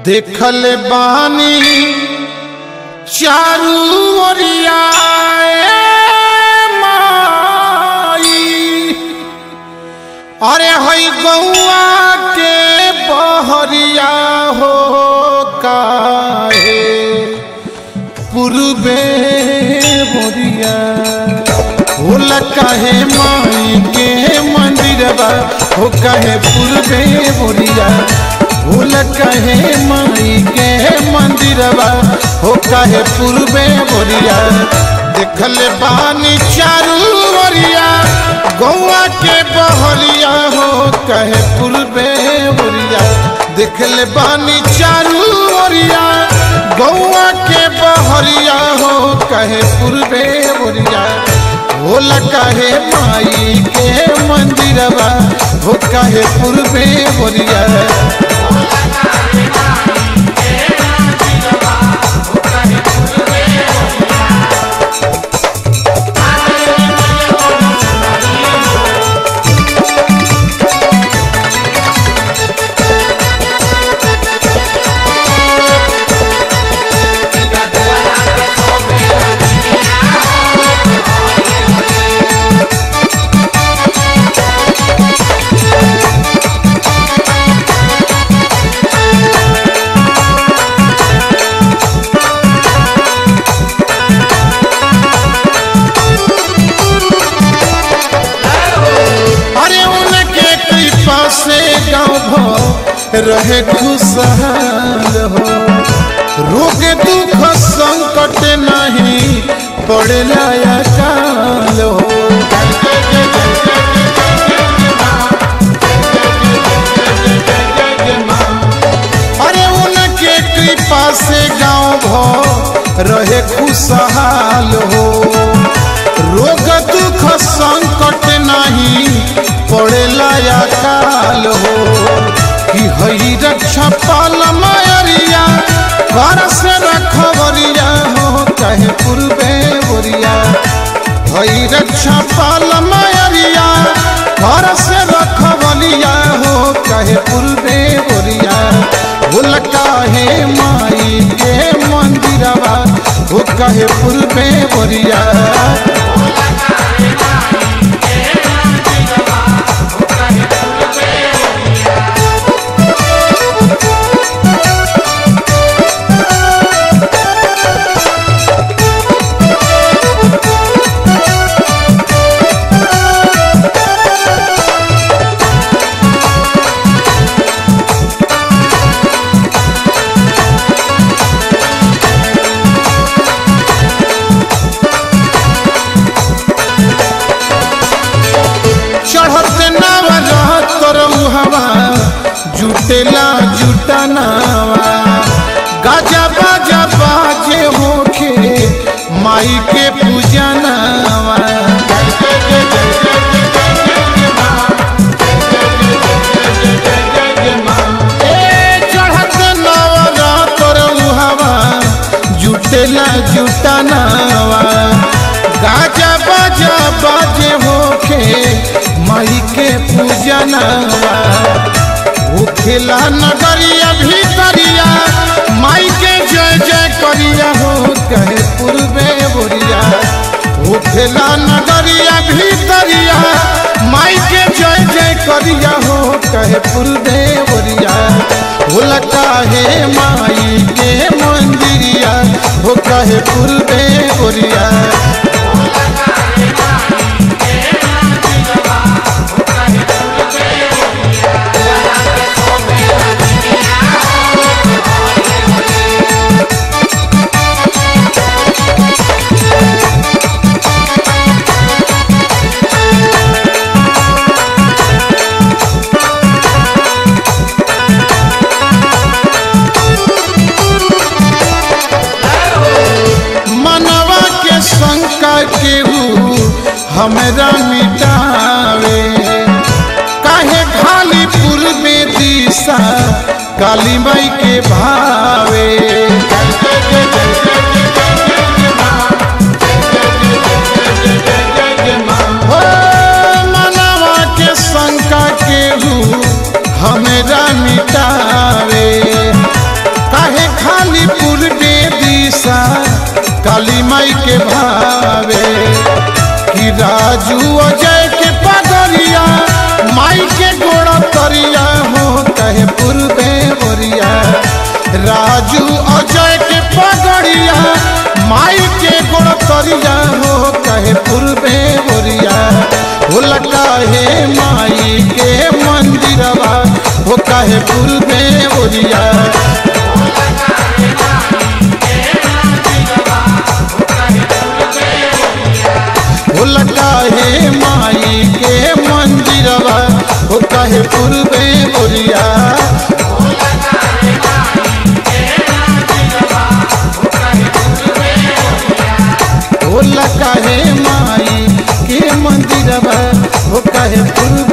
देखल बानी चारू ओरिया माई अरे हई गौआ के बहरिया हो काहे पूर्वे बोरिया होला काहे माई के मंदिरबा हो काहे पूर्वे बोरिया होला काहे माई के मंदिरबा हो काहे पूर्वे बोरिया देखल बानी चारू ओरिया गौआ के बहरिया हो कहे पूर्वे बोरिया देखल बानी चारू ओरिया गौआ के बहरिया हो कहे पूर्वे बोरिया होला कहे माई के मंदिरबा हो कहे पूर्वे बोरिया अरे उनके कृपा से गाँव भर रहे खुशहाल हो रोग दुख संकट नहीं पड़ेला या काल हो अरे उनके कृपा से गाँव भर रहे खुशहाल हो रोग दुख संकट नहीं पड़ेला या काल हो कि हई रक्षा पाल मायरिया घर से रखवरिया हो कहे पूर्वे बोरिया हई रक्षा पाल मायरिया घर से रखवलिया हो कहे पूर्वे बोरिया भूल काहे माई के मंदिरवा हो कहे पूर्वे बोरिया चढ़ते नावा रहत करऊ हवा जुटेला जुटनावा गाजा बाजा बाजे होखे माई के पूजनावा ए चढ़ते नावा रहत करऊ हवा जुटेला जुटनावा गाजा बाजा बाजे होखे माई के पूजनवा होखेला नगरिया भीतरिया माई के जय जय करिया हो कहे पूर्वे बोरिया होखेला नगरिया भीतरिया माई के जय जय करिया हो कहे पूर्वे बोरिया होला काहे माई के मंदिरिया हो कहे पूर्वे बोरिया मनवा के शंका केहू हमरा मिटावे काहे खाली पूर्वे दिशा काली माई के भावे हो मनवा के शंका केहू हमरा मिटावे माई के भावे कि राजू अजय के पगरिया माई के गोड़ा तरिया हो कहे पूर्वे बोरिया राजू अजय के पगड़िया माई के गोड़ा तरिया हो कहे पूर्वे बोरिया हो लकाहे माई के मंदिरवा हो कहे पूर्वे बोरिया हो लकाहे माई के मंदिरवा हो कहे पूर्वे बोरिया हो लकाहे माई के मंदिरवा हो कहे पूर्वे